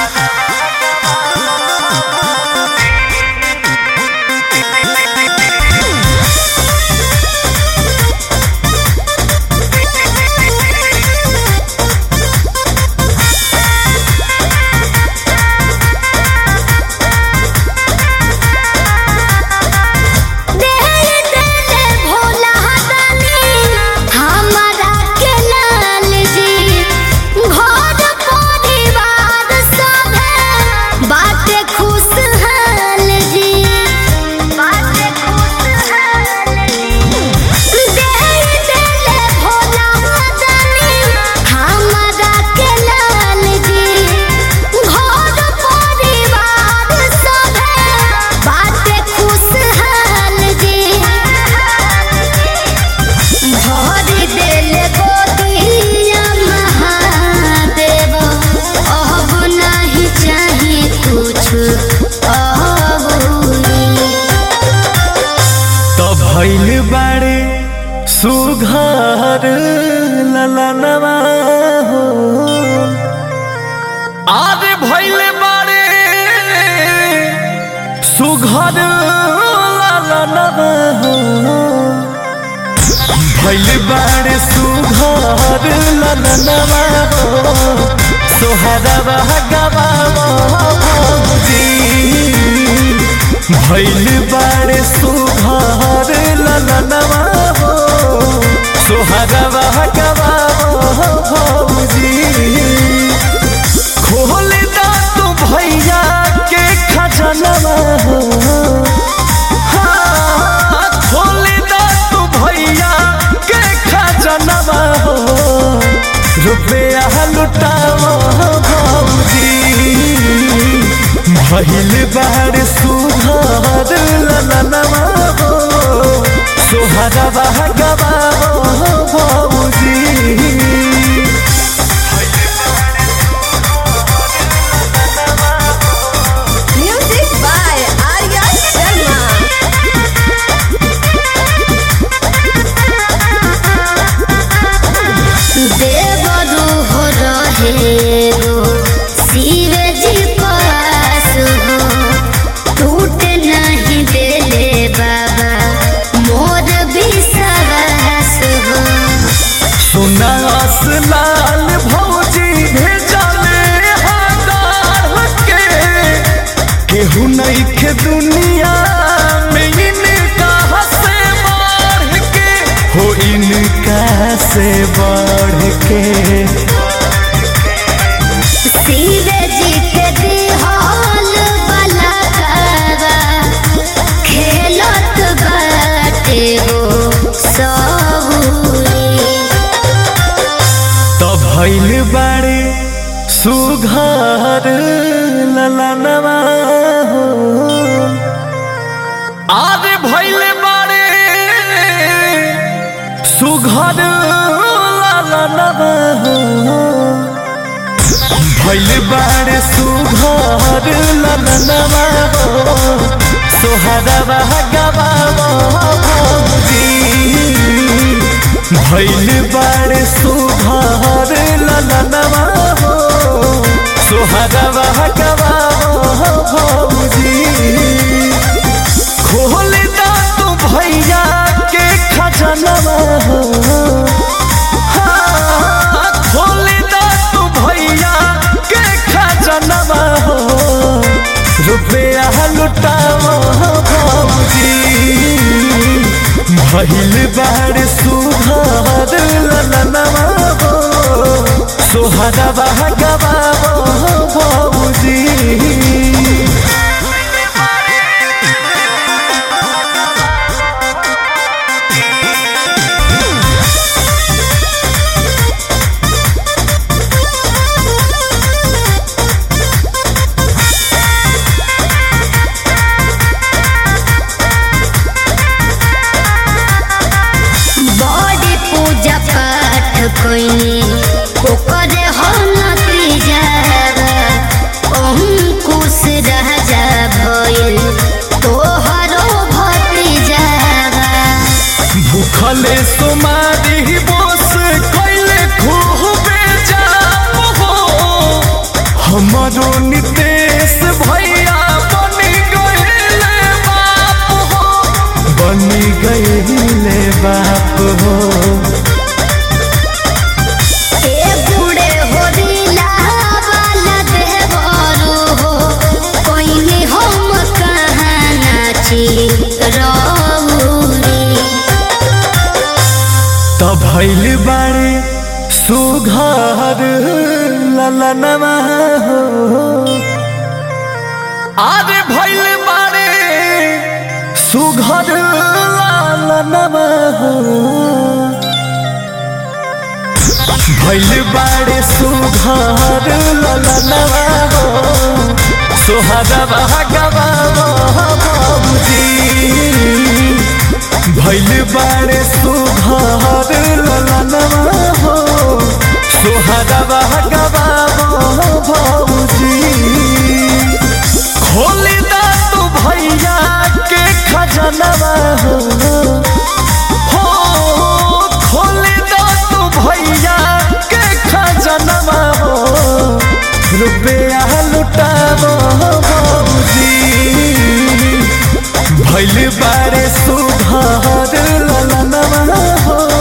भइल बाड़े सुघर ललनवा हो आरे भइल बाड़े सुघर ललनवा हो भइल बाड़े सुघर ललनवा हो सोहरवा गवावा भौजी भैल बाड़े सुघर ललनवा हो सोहरवा गवा भौजी खोल दा तू भैया के खजनवा हो हाँ, खोल दा तू भैया के खजनवा हो रुपया लुटावा भौजी भइल बाड़ सुधार ललनवा हो सोहरवा गवा भौजी Music by Arya Sharma. देवदू हो रहे गो शिव जी पास हो टूट नहीं देले बाबा मोर विश्वास हो सुनास लाल भौजी भेजले हजार के केहू नहीं के दुनिया में इनका से बढ़ के हो इनका से बढ़ के शिव जी के दिहाल वाला कावा खेलत बाटे हो सबूरी तो भैल बाड़े सुघर ललनवा हो आरे भैल बाड़े सुघर ललनवा हो भैल बाड़े सुघर ललनवा हो सोहरवा गवा भौजी भैल बाड़े सुघर ललनवा हो सोहरवा गवा भौजी खोल दा तू भैया के खजनवा हो हाँ, खोल दा तू भैया के खजनवा हो रुपया लुटावा भौजी भइल बाड़ सुधार ललनवा हो सोहरवा गवा भौजी बड़ी पूजा पाठ कोइनी ओकर हम नती जावा अंकुश हमारो नितेश भैया बनी गईले बाप हो बनी गईले बाप हो ए बूढ़े हो दिला वाला देवरो हो कोई हम कहाँ नाची रौरी त भैल बाड़े सुघर ललनवा हो आरे भैल बाड़े सुघर ललनवा हो भैल बाड़े सुघर ललनवा हो सोहरवा गवा बाबूजी भैल बाड़े सुघर ललनवा हो सोहरवा गवा बाबूजी खोली दा तू भैया के खजनवा हो हो खोली दा तू भैया के खजनवा हो रुपया लुटाबो बाबूजी भैल बारे सुघर ललनवा हो